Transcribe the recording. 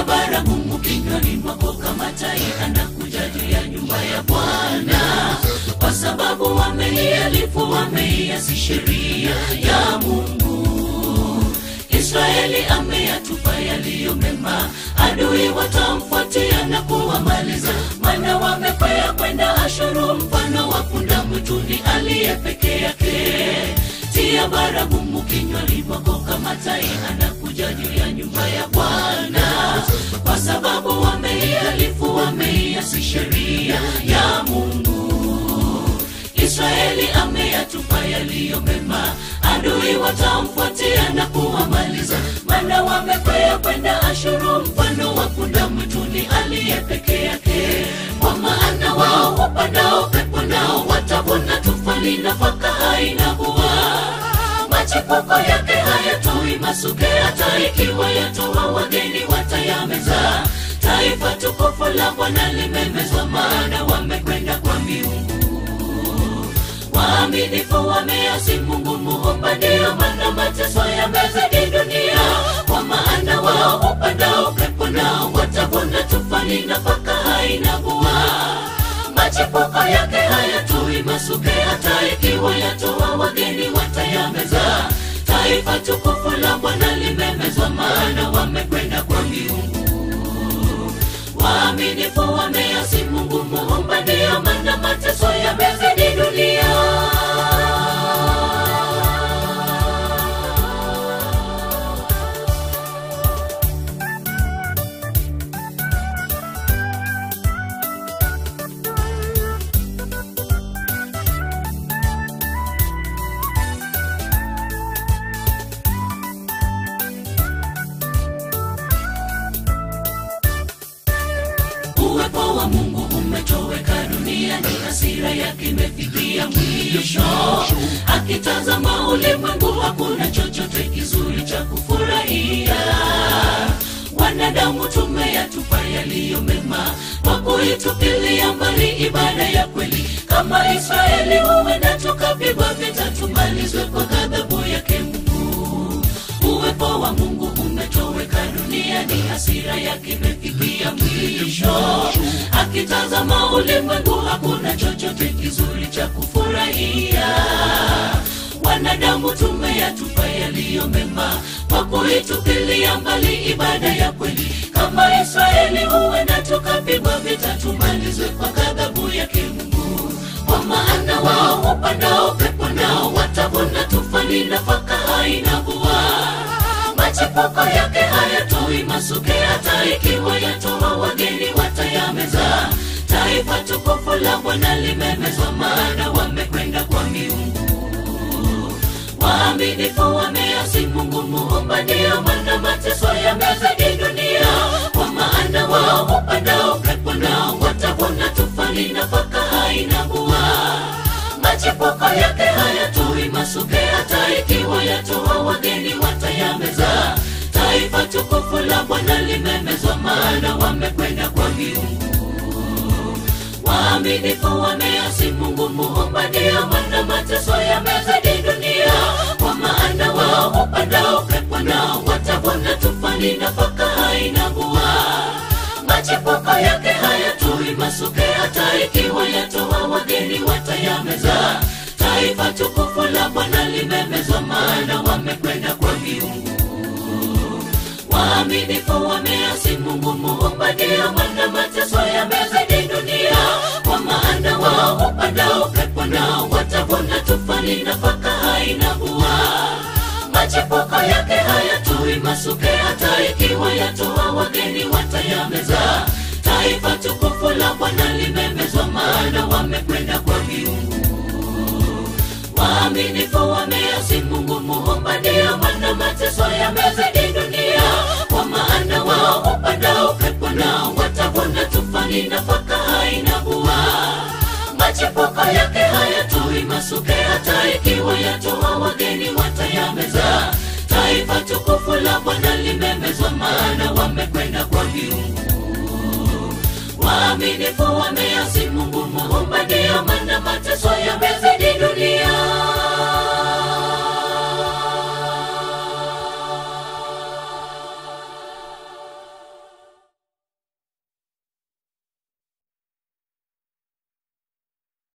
baragumu kinywani mwako kama tai anakuja juu ya nyumba ya Bwana, kwa sababu wameialifu, wameiasi sheria ya Mungu. Israeli ameyatupa yaliyo mema, adui watamfuatia na kuwamaliza, maana wamekwea kwenda Ashuru, mfano wa punda mwituni aliye peke yake. Tia baragumu kinywani mwako kama tai anakuja juu ya nyumba ya Bwana, kwa sababu wameialifu, wameiasi sheria ya Mungu. Israeli ameyatupa yaliyo mema, adui watamfuatia na kuwamaliza, maana wamekwea kwenda Ashuru, mfano wa punda mwituni aliye peke yake. Kwa maana wao wapandao pepo nao watavuna tufani, nafaka haina bua, machipuko yake hayatoi masuke, hata ikiwa yatoa wageni watayameza. Taifa tukufu la Bwana limemezwa, maana wamekwenda kwa miungu waaminifu wameasi Mungu muumba, ndiyo maana mateso yamezidi dunia. Kwa maana wao upandao pepo nao watavuna tufani, nafaka haina bua, machipuko yake hayatoi masuke, hata ikiwa yatoa wageni watayameza. Taifa tukufu la Bwana limemezwa, maana wamekwenda kwa miungu waaminifu wameasi Mungu muumba, ndiyo maana mateso yamezidi dunia. Uwepo wa Mungu umetoweka duniani, hasira yake imefikia mwisho. Akitazama ulimwengu, hakuna chochote kizuri cha kufurahia. Wanadamu tumeyatupa yaliyo mema, kwa kuitupilia mbali ibada ya kweli. Kama Israeli, huenda tukapigwa vita, tumalizwe kwa ghadhabu yake Mungu. Uwepo wa Mungu umetoweka duniani, hasira yake imefikia mwisho. Akitazama ulimwengu, hakuna chochote kizuri cha kufurahia. Wanadamu tumeyatupa yaliyo mema, kwa kuitupilia mbali ibada ya kweli. Kama Israeli, huenda tukapigwa vita, tumalizwe kwa ghadhabu yake Mungu. Kwa maana wao upandao pepo nao watavuna tufani, nafaka haina bua machipuko yake hayatoi masuke, hata ikiwa yatoa wageni watayameza. Taifa tukufu la Bwana limemezwa, maana wamekwenda kwa miungu. Waaminifu wameasi Mungu muumba, ndiyo maana mateso yamezidi dunia. Kwa maana wao upandao pepo nao watavuna tufani, nafaka haina bua machipuko yake hayatoi masuke, hata ikiwa yatoa wageni watayameza. Taifa tukufu la Bwana limemezwa, maana wamekwenda kwa miungu. Waaminifu wameasi Mungu muumba, ndiyo maana mateso yamezidi dunia. Kwa maana wao upandao pepo nao watavuna tufani, nafaka haina bua machipuko yake hayatoi masuke, hata ikiwa yatoa wageni watayameza. Taifa tukufu la Bwana limemezwa, maana wamekwenda kwa miungu. Waaminifu wameasi Mungu muumba, ndiyo maana mateso yamezidi dunia. Kwa maana wao upandao pepo nao watavuna tufani, nafaka haina bua machipuko yake hayatoi masuke, hata ikiwa yatoa wageni watayameza. Taifa tukufu la Bwana limemezwa, maana wamekwenda kwa miungu. Waaminifu wameasi Mungu muumba, ndiyo maana mateso yamezidi dunia. Kwa maana wao upandao pepo nao watavuna tufani, nafaka haina bua machipuko yake hayatoi masuke, hata ikiwa yatoa wageni watayameza. Taifa tukufu la Bwana limemezwa, maana wamekwenda kwa miungu. Waaminifu wameasi Mungu muumba, ndiyo maana mateso yame